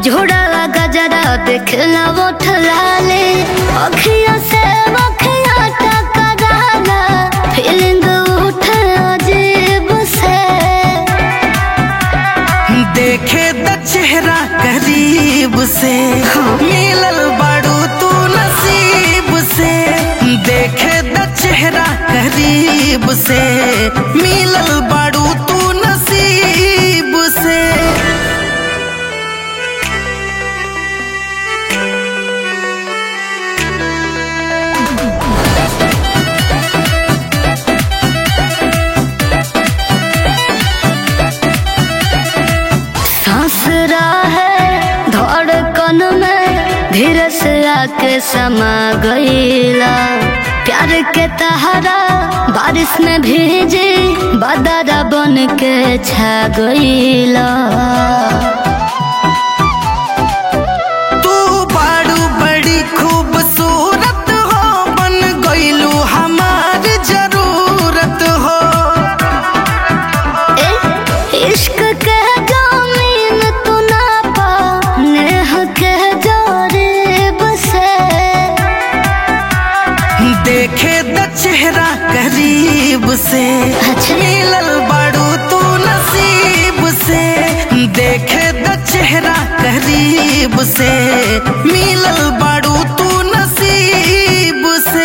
झोड़ा गजरा देखला उठला ले अखिया से अखिया टकराला फीलिंग उठे अजीब से देखे द चेहरा करीब से मिलल बड़ू तू नसीब से देखे द चेहरा करीब से मिलल बड़ू तू नसीब से सांस है धड़कन में धीरे से आके समा गईला प्यार के तहरा बारिश में भीजी बदरा बन के छा गईला तू बाड़ू बड़ी खूबसूरत हो बन गईलू हमार जरूरत हो ए, इश्क के जमीन तू ना पा नेह के जोरीब से देखे द चेहरा करीब से अच्छा। मिलल बड़ू तू नसीब से देखे द चेहरा करीब से मिलल बड़ू तू नसीब से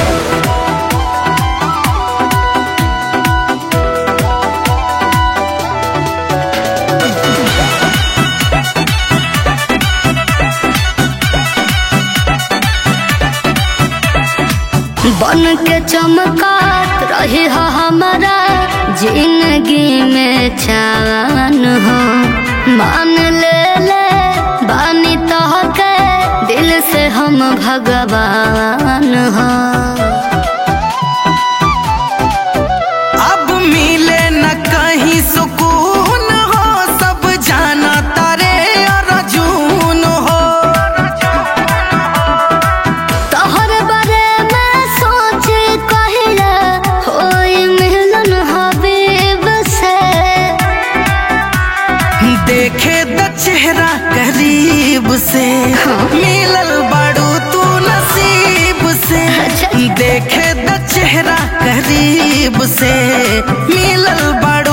बन के चमकात रही हो हमारा जिंदगी में चान हो मान ले ले बानी तो के दिल से हम भगवान हो अब मिले न कहीं सुकून हो सब जाना तारे अर्जुन हो तोहर बारे में सोच कहिला होई मिलन हबीब से देखे द चेहरा करीब से मिलल बड़ू तू नसीब से अच्छा। देखे द चेहरा करीब से मिलल बड़ू